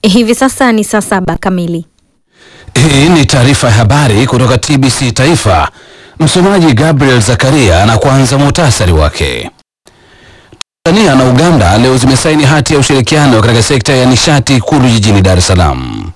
Hivi sasa ni saa saba kamili. Hii ni taarifa ya habari kutoka TBC Taifa. Msomaji Gabriel Zakaria na kwanza muhtasari wake. Tanzania na Uganda leo zimesaini hati ya ushirikiano katika sekta ya nishati Ikulu jijini Dar es Salaam.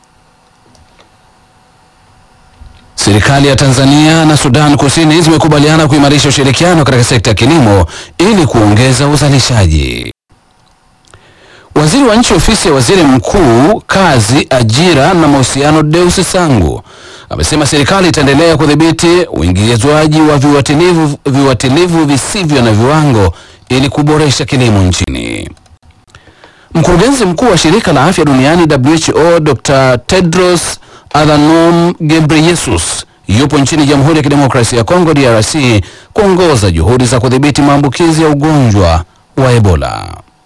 Serikali ya Tanzania na Sudan Kusini zimekubaliana kuimarisha ushirikiano katika sekta ya kilimo ili kuongeza uzalishaji. Waziri wa Nchi Ofisi ya Waziri Mkuu, Kazi, Ajira na Mahusiano, Deus Sangu amesema serikali itaendelea kudhibiti uingizwaji wa viuatilifu viuatilifu visivyo na viwango ili kuboresha kilimo nchini. Mkurugenzi mkuu wa Shirika la Afya Duniani WHO, Dr. Tedros Adhanom Ghebreyesus yupo nchini Jamhuri ya Kidemokrasia ya Kongo DRC kuongoza juhudi za kudhibiti maambukizi ya ugonjwa wa Ebola.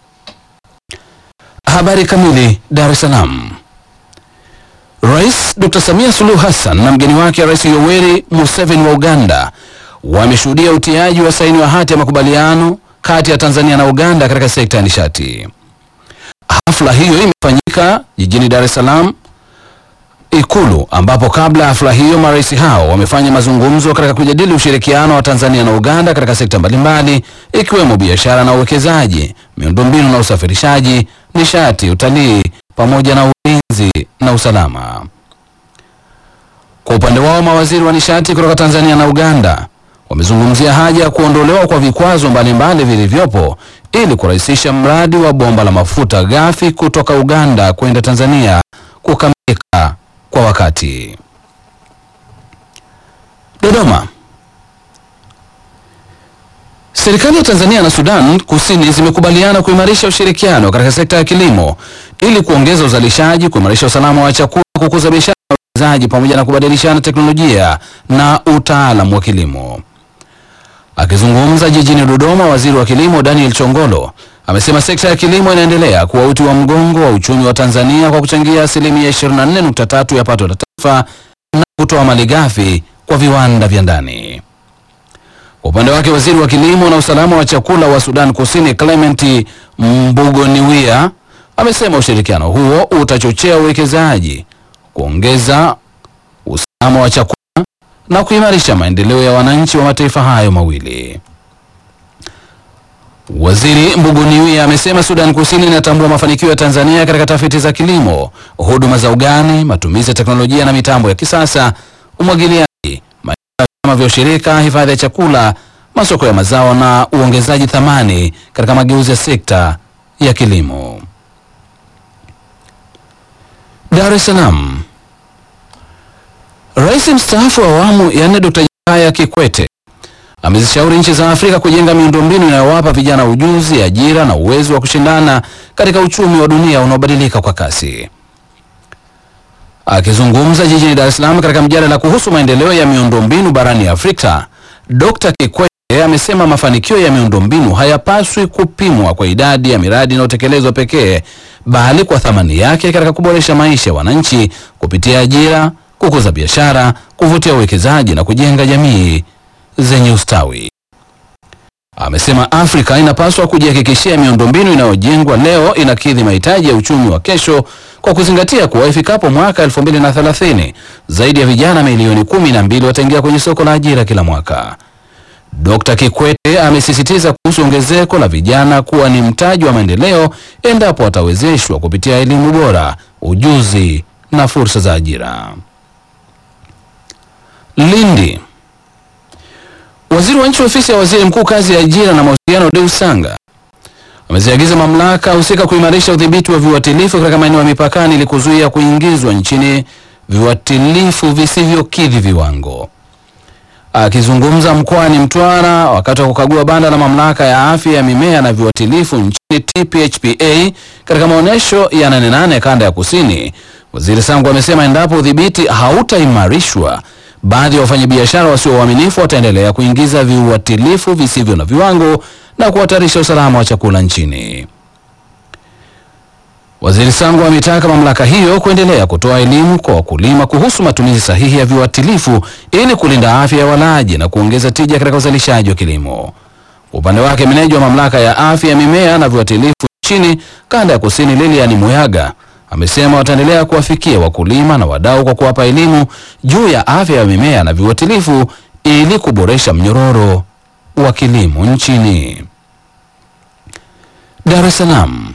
Habari kamili. Dar es Salaam. Rais Dr. Samia Suluhu Hassan na mgeni wake Rais Yoweri Museveni wa Uganda wameshuhudia utiaji wa saini wa hati ya makubaliano kati ya Tanzania na Uganda katika sekta ya nishati. Hafla hiyo imefanyika jijini Dar es Salaam Ikulu, ambapo kabla ya hafla hiyo marais hao wamefanya mazungumzo katika kujadili ushirikiano wa Tanzania na Uganda katika sekta mbalimbali ikiwemo biashara na uwekezaji, miundombinu na usafirishaji, nishati, utalii pamoja na ulinzi na usalama. Kwa upande wao, mawaziri wa nishati kutoka Tanzania na Uganda wamezungumzia haja ya kuondolewa kwa vikwazo mbalimbali vilivyopo ili kurahisisha mradi wa bomba la mafuta ghafi kutoka Uganda kwenda Tanzania kukamilika kwa wakati. Dodoma. Serikali ya Tanzania na Sudan Kusini zimekubaliana kuimarisha ushirikiano katika sekta ya kilimo ili kuongeza uzalishaji, kuimarisha usalama wa chakula, kukuza biashara na uwekezaji pamoja na kubadilishana teknolojia na utaalamu wa kilimo. Akizungumza jijini Dodoma, waziri wa kilimo Daniel Chongolo amesema sekta ya kilimo inaendelea kuwa uti wa mgongo wa uchumi wa Tanzania kwa kuchangia asilimia 24.3 ya pato la taifa na kutoa malighafi kwa viwanda vya ndani. Kwa upande wake, waziri wa kilimo na usalama wa chakula wa Sudan Kusini Clement Mbugoniwia amesema ushirikiano huo utachochea uwekezaji, kuongeza usalama wa chakula na kuimarisha maendeleo ya wananchi wa mataifa hayo mawili. Waziri Mbuguniwia amesema Sudan Kusini inatambua mafanikio ya Tanzania katika tafiti za kilimo, huduma za ugani, matumizi ya teknolojia na mitambo ya kisasa, umwagiliaji, maendeleo ya vyama vya ushirika, hifadhi ya chakula, masoko ya mazao na uongezaji thamani katika mageuzi ya sekta ya kilimo. Dar es Salaam. Rais mstaafu wa awamu ya nne Dr. Jakaya Kikwete amezishauri nchi za Afrika kujenga miundombinu inayowapa vijana ujuzi, ajira na uwezo wa kushindana katika uchumi wa dunia unaobadilika kwa kasi. Akizungumza jijini Dar es Salaam katika mjadala kuhusu maendeleo ya miundombinu barani Afrika, Dr. Kikwete amesema mafanikio ya miundombinu hayapaswi kupimwa kwa idadi ya miradi inayotekelezwa pekee, bali kwa thamani yake katika kuboresha maisha ya wananchi kupitia ajira, kukuza biashara, kuvutia uwekezaji na kujenga jamii zenye ustawi. Amesema Afrika inapaswa kujihakikishia miundombinu inayojengwa leo inakidhi mahitaji ya uchumi wa kesho kwa kuzingatia kuwa ifikapo mwaka 2030 zaidi ya vijana milioni kumi na mbili wataingia kwenye soko la ajira kila mwaka. Dr. Kikwete amesisitiza kuhusu ongezeko la vijana kuwa ni mtaji wa maendeleo endapo watawezeshwa kupitia elimu bora, ujuzi na fursa za ajira. Lindi. Waziri wa nchi ofisi ya waziri mkuu kazi ya ajira na mahusiano Deus Sanga ameziagiza mamlaka husika kuimarisha udhibiti wa viuatilifu katika maeneo ya mipakani ili kuzuia kuingizwa nchini viuatilifu visivyokidhi viwango. Akizungumza mkoani Mtwara wakati wa kukagua banda la mamlaka ya afya ya mimea na viuatilifu nchini TPHPA katika maonyesho ya Nane Nane kanda ya kusini, waziri Sangu amesema endapo udhibiti hautaimarishwa baadhi ya wafanyabiashara wasio waaminifu wataendelea kuingiza viuatilifu visivyo na viwango na kuhatarisha usalama wa chakula nchini. Waziri Sangu ametaka mamlaka hiyo kuendelea kutoa elimu kwa wakulima kuhusu matumizi sahihi ya viuatilifu ili kulinda afya ya walaji na kuongeza tija katika uzalishaji wa kilimo. Kwa upande wake, meneja wa mamlaka ya afya ya mimea na viuatilifu nchini kanda ya kusini Lilian Muyaga amesema wataendelea kuwafikia wakulima na wadau kwa kuwapa elimu juu ya afya ya mimea na viuatilifu ili kuboresha mnyororo wa kilimo nchini. Dar es Salaam.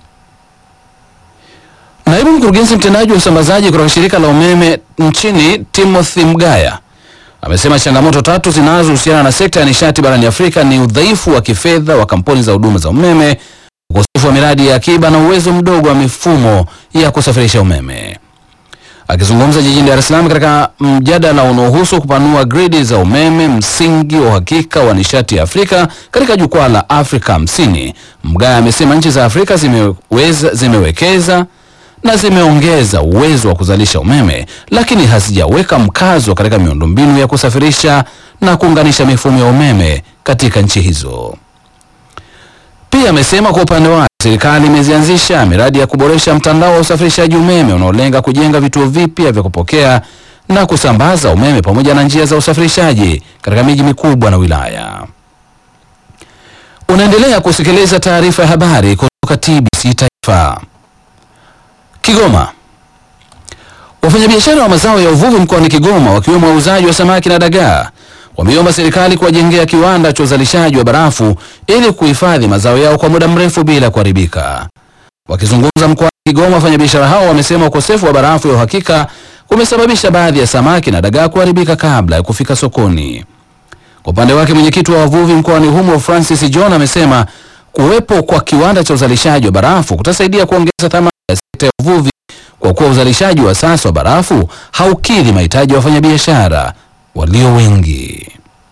Naibu mkurugenzi mtendaji wa usambazaji kutoka shirika la umeme nchini Timothy Mgaya amesema changamoto tatu zinazohusiana na sekta ya nishati barani Afrika ni udhaifu wa kifedha wa kampuni za huduma za umeme, ukosefu wa miradi ya akiba na uwezo mdogo wa mifumo ya kusafirisha umeme. Akizungumza jijini Dar es Salaam katika mjadala unaohusu kupanua gridi za umeme, msingi wa uhakika wa nishati ya Afrika katika jukwaa la Afrika hamsini, Mgaya amesema nchi za Afrika zimeweza, zimewekeza na zimeongeza uwezo wa kuzalisha umeme, lakini hazijaweka mkazo katika miundombinu ya kusafirisha na kuunganisha mifumo ya umeme katika nchi hizo. Pia amesema kwa upande wake serikali imezianzisha miradi ya kuboresha mtandao wa usafirishaji umeme unaolenga kujenga vituo vipya vya kupokea na kusambaza umeme pamoja na njia za usafirishaji katika miji mikubwa na wilaya. Unaendelea kusikiliza taarifa ya habari kutoka TBC Taifa. Kigoma. Wafanyabiashara wa mazao ya uvuvi mkoani Kigoma wakiwemo wauzaji wa samaki na dagaa wameomba serikali kuwajengea kiwanda cha uzalishaji wa barafu ili kuhifadhi mazao yao kwa muda mrefu bila kuharibika. Wakizungumza mkoani Kigoma, wafanyabiashara hao wamesema ukosefu wa barafu ya uhakika kumesababisha baadhi ya samaki na dagaa kuharibika kabla ya kufika sokoni. Kwa upande wake, mwenyekiti wa wavuvi mkoani humo Francis John amesema kuwepo kwa kiwanda cha uzalishaji wa barafu kutasaidia kuongeza thamani ya sekta ya uvuvi kwa kuwa uzalishaji wa sasa wa barafu haukidhi mahitaji ya wafanyabiashara walio wengi.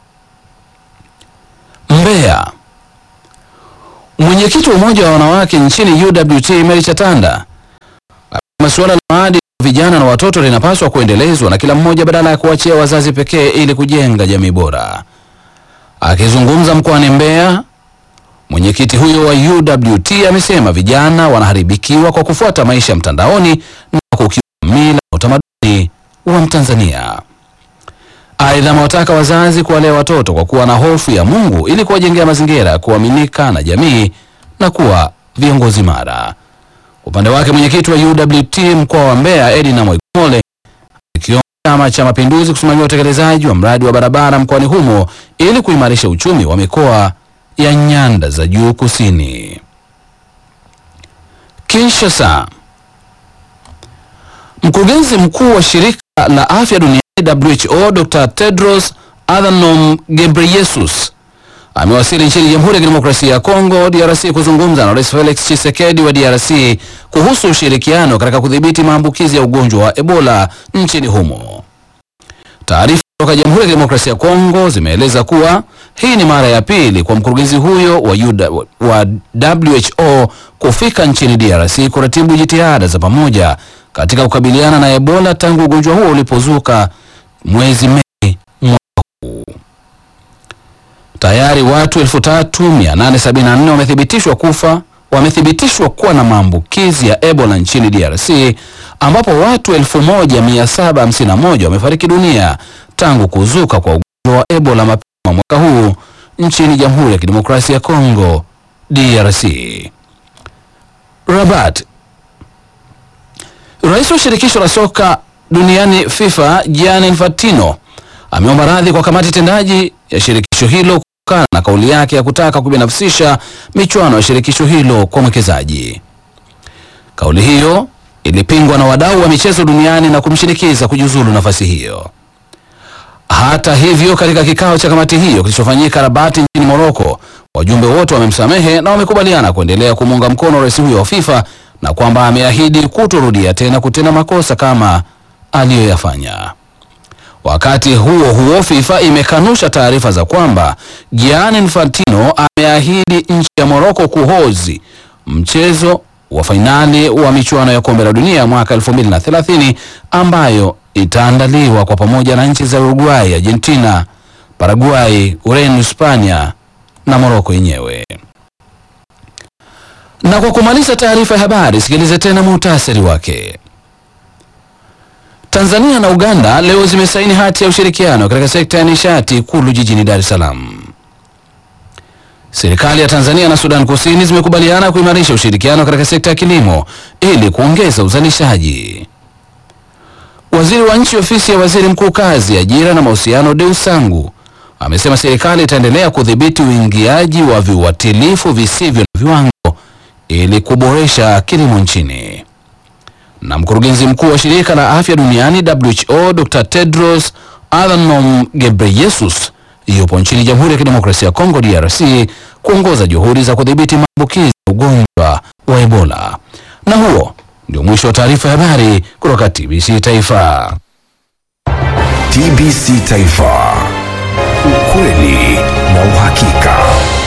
Mbeya. Mwenyekiti wa umoja wa wanawake nchini UWT Mary Chatanda amesema suala la maadili ya vijana na watoto linapaswa kuendelezwa na kila mmoja badala ya kuachia wazazi pekee ili kujenga jamii bora. Akizungumza mkoani Mbeya, mwenyekiti huyo wa UWT amesema vijana wanaharibikiwa kwa kufuata maisha ya mtandaoni na kukiuka mila na utamaduni wa Mtanzania. Aidha, amewataka wazazi kuwalea watoto kwa kuwa na hofu ya Mungu ili kuwajengea mazingira ya kuaminika na jamii na kuwa viongozi mara. Upande wake mwenyekiti wa UWT mkoa wa Mbeya Edina Mwaikole ikiomba Chama cha Mapinduzi kusimamia utekelezaji wa mradi wa barabara mkoani humo ili kuimarisha uchumi wa mikoa ya nyanda za juu kusini. Kinshasa. Mkurugenzi mkuu wa shirika la afya duniani WHO Dr. Tedros Adhanom Ghebreyesus amewasili nchini Jamhuri ya Kidemokrasia ya Kongo DRC kuzungumza na Rais Felix Tshisekedi wa DRC kuhusu ushirikiano katika kudhibiti maambukizi ya ugonjwa wa Ebola nchini humo. Taarifa kutoka Jamhuri ya Kidemokrasia ya Kongo zimeeleza kuwa hii ni mara ya pili kwa mkurugenzi huyo wa, UDA, wa WHO kufika nchini DRC kuratibu jitihada za pamoja katika kukabiliana na Ebola tangu ugonjwa huo ulipozuka mwezi Mei mwaka huu. Tayari watu 3874 wamethibitishwa kufa wamethibitishwa kuwa na maambukizi ya Ebola nchini DRC ambapo watu 1751 wamefariki dunia tangu kuzuka kwa ugonjwa wa Ebola mapema mwaka huu nchini Jamhuri ya Kidemokrasia ya Kongo DRC. Rabat. Rais wa shirikisho la soka duniani FIFA Gianni Infantino ameomba radhi kwa kamati tendaji ya shirikisho hilo kutokana na kauli yake ya kutaka kubinafsisha michuano ya shirikisho hilo kwa mwekezaji. Kauli hiyo ilipingwa na wadau wa michezo duniani na kumshinikiza kujiuzulu nafasi hiyo. Hata hivyo, katika kikao cha kamati hiyo kilichofanyika Rabat nchini Moroko, wajumbe wote wamemsamehe na wamekubaliana kuendelea kumuunga mkono rais huyo wa FIFA na kwamba ameahidi kutorudia tena kutenda makosa kama aliyoyafanya. Wakati huo huo, FIFA imekanusha taarifa za kwamba Gianni Infantino ameahidi nchi ya Moroko kuhozi mchezo wa fainali wa michuano ya kombe la dunia mwaka 2030 ambayo itaandaliwa kwa pamoja na nchi za Uruguay, Argentina, Paraguay, Ureno, Hispania na Moroko yenyewe. Na kwa kumaliza taarifa ya habari, sikilize tena muhtasari wake. Tanzania na Uganda leo zimesaini hati ya ushirikiano katika sekta ya nishati Ikulu jijini Dar es Salaam. Serikali ya Tanzania na Sudan Kusini zimekubaliana kuimarisha ushirikiano katika sekta ya kilimo ili kuongeza uzalishaji. Waziri wa Nchi Ofisi ya Waziri Mkuu Kazi, Ajira na Mahusiano, Deus Sangu amesema serikali itaendelea kudhibiti uingiaji wa viuatilifu visivyo na viwango ili kuboresha kilimo nchini. Na mkurugenzi mkuu wa shirika la afya duniani WHO Dr. Tedros Adhanom Ghebreyesus yupo nchini Jamhuri ya Kidemokrasia ya Kongo DRC kuongoza juhudi za kudhibiti maambukizi ya ugonjwa wa Ebola. Na huo ndio mwisho wa taarifa ya habari kutoka TBC Taifa. TBC Taifa, ukweli na uhakika.